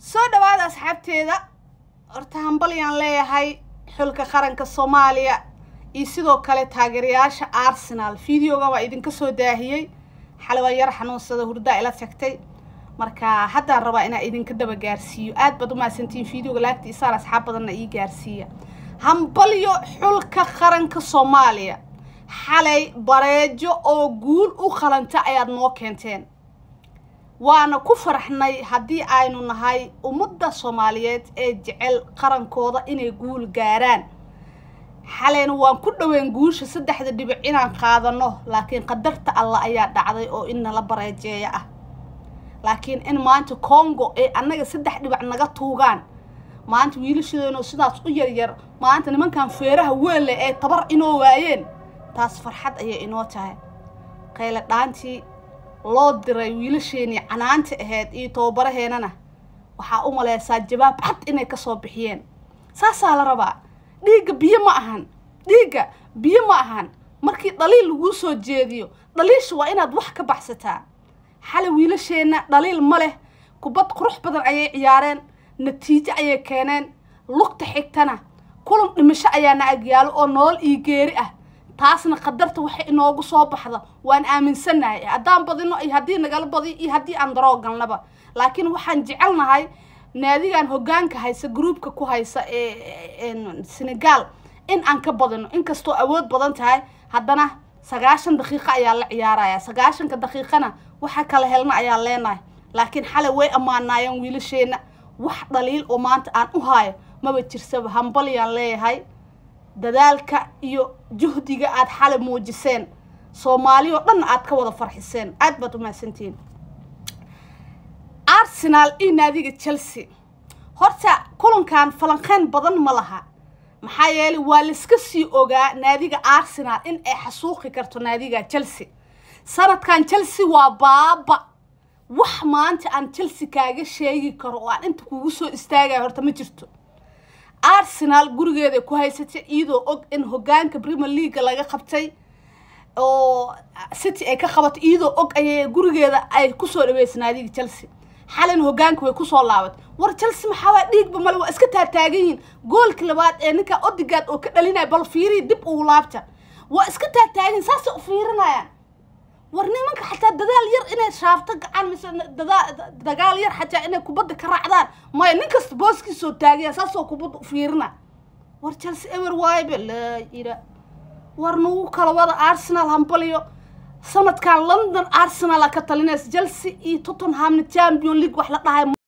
soo dhawaada asxaabteeda horta hambalyaan leeyahay xulka qaranka soomaaliya iyo sidoo kale taageerayaasha arsenal videoga waa idinka soo daahiyey xalay waa yar xanuunsada hurdaa ila tagtay marka haddaan rabaa inaa idinka daba gaarsiiyo aad baad umahadsantihiin videoga laagta isaan asxaab badanna ii gaarsiiya hambalyo xulka qaranka soomaaliya xalay bareejo oo guul u qalanta ayaad noo keenteen waana ku faraxnay haddii aynu nahay ummadda soomaaliyeed ee jecel qarankooda inay guul gaaraan xalayna waan ku dhoween guusha saddexda dhibic inaan qaadano laakiin qadarta alla ayaa dhacday oo in nala bareejeeya ah laakiin in maanta congo ee annaga saddex dhibac naga tuugaan maanta wiilashadeeno sidaas u yaryar maanta nimankan feeraha weelle ee tabar inoo waayeen taas farxad ayay inoo tahay qayle dhaantii loo diray wiilasheenii canaanta ahayd iyo tababaraheenana waxaa u maleysaa jawaab cad inay kasoo bixiyeen saasaa la rabaa dhiigga biyo ma ahan dhiigga biyo ma ahan markii dhaliil laguu soo jeediyo dhaliisha waa inaad wax ka baxsataa xale wiilasheenna dhaliil ma leh kubad qurux badan ayay ciyaareen natiijo ayay keeneen lugta xigtana kulan dhimasho ayaana agyaalo oo nolol iyo geeri ah taasna qadarta waxay inoogu soo baxda waan aaminsannahay haddaan badino iyo haddii nagala badiyo iyo haddii aan daroo galnaba laakiin waxaan jecelnahay naadigan hoggaanka haysa groupka ku haysa ee senegal in aan ka badino inkastoo awood badan tahay haddana sagaashan daqiiqo ayaa la ciyaaraya sagaashanka daqiiqana waxa kala helna ayaa leenahay laakiin xalay way ammaanaayeen wiilasheenna wax dhaliil oo maanta aan u haayo maba jirsaba hambalyaan leeyahay dadaalka iyo juhdiga aada xalay muujiseen soomaali oo dhanna aada ka wada farxiseen aada baad umahadsantihiin arsenal iyo naadiga chelsea horta kulankan falanqeyn badan ma laha maxaa yeelay waa laiska sii ogaa naadiga arsenal in ay xasuuqi karto naadiga chelsea sanadkan chelsea waa baaba wax maanta aan chelsea kaaga sheegi karo oo aan inta kugu soo istaagaya horta ma jirto arsenal gurigeeda ku haysatay iyadoo og in hogaanka premier leaga laga qabtay oo city ay ka qabatay iyadoo og ayay gurigeeda ay kusoo dhaweysay naadiga chelsea xalin hogaanka way kusoo laabatay war chelsea maxaabaa dhiigba male waa iska taataagan yihiin goolka labaad ee ninka odigaad oo ka dhalinaya bal fiiriyi dib ugu laabta waa iska taataagan saasay u fiirinayaan war nimanka xataa dadaal yar inay shaafto gacan mise dagaal yar xataa inay kubadda ka raacdaan maya nin kasta booskiisoo taagaya saasoo kubadda u fiirina war chelsea ewer waaybe laa ila war nagu kala wada arsenal hambalyo sanadkan london arsenal a ka talinaysa chelsea iyo tottenhamna champion league wax la dhahay